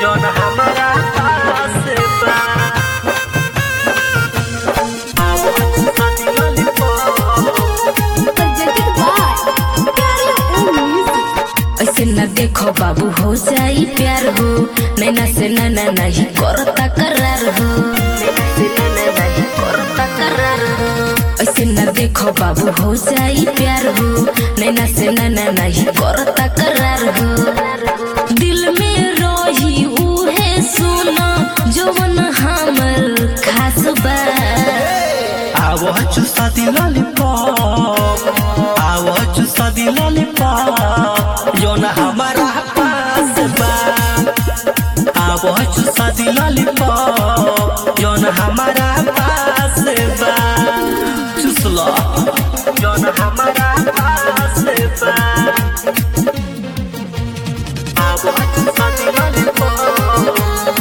जौन हमारा पास बा आवो साथी lollipop presented by Carry On Music. ऐसे न देखो बाबू हो जाई प्यार हो नैना से नैना नहीं करता करार हो नैना से नैना नहीं करता करार हो ऐसे न देखो बाबू हो जाई प्यार हो नैना से नैना नहीं करता करार हो दिल में रही उहे सुना जवन हमर खास बा आवो चुसा दी लॉलीपॉप आवो चुसा दी लॉलीपॉप जौन हमारा पास बा आवो चुसा दी लॉलीपॉप जौन हमारा पास बा चुस लो जौन हमारा पास बा आवो चुसा दी लॉलीपॉप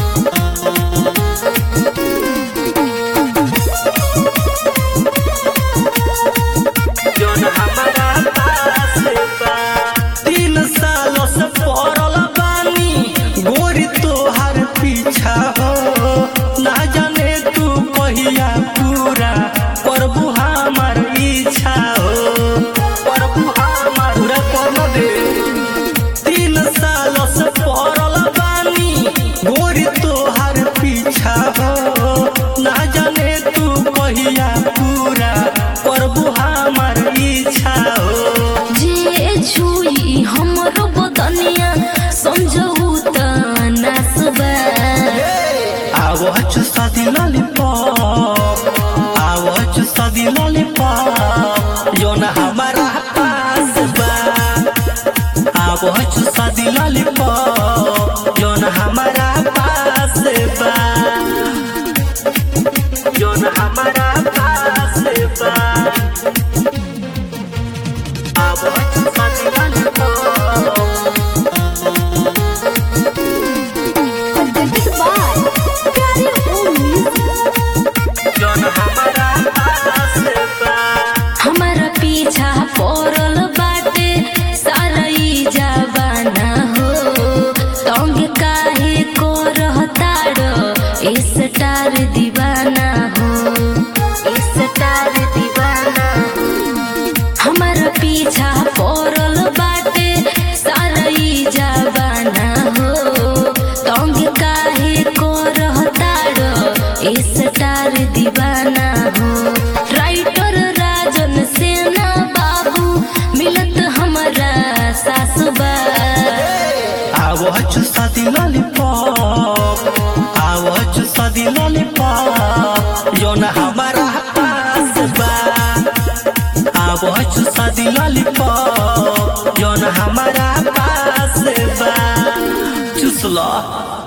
जौन हमारा पास बा तीन सालों से पड़ल बानी गोरी तोहार पीछा हो ना जाने तू कहिया पूरा प्रभु हमार इच्छा हो प्रभु हमार पूरा कर दे तीन सालों से पड़ल बानी गोरी तोहार पीछा हो ना जाने तू कहिया पूरा प्रभु हमार इच्छा हो जे छुई हमरो बदनिया समझऊ त नासबा आवो चुसा दी लॉलीपॉप आवो चुसा दी लॉलीपॉप जौन हमारा पास बा आवो चुसा दी लॉलीपॉप जौन हमारा पास बा जौन हमारा पास बा आवो चुसा दी lollipop Presented by Carry On Music. जौन हमारा पास बा हमारा पीछा पड़ल बाटे सारा ई जवाना हो तंग काहे को रहताड़ स्टार दीवाना हो स्टार दीवाना हमारा पीछा पड़ल बाटे सारा ई जवाना हो तंग काहे को रहताड़ स्टार दीवाना हो राइटर राजन सेना बाबू मिलत हमारा सासुबा आवो चुसा दी लॉलीपॉप आवो चुसा दी लॉलीपॉप जौन हमारा पास बा आवो चुसा दी लॉलीपॉप जौन हमारा पास बा चुस लो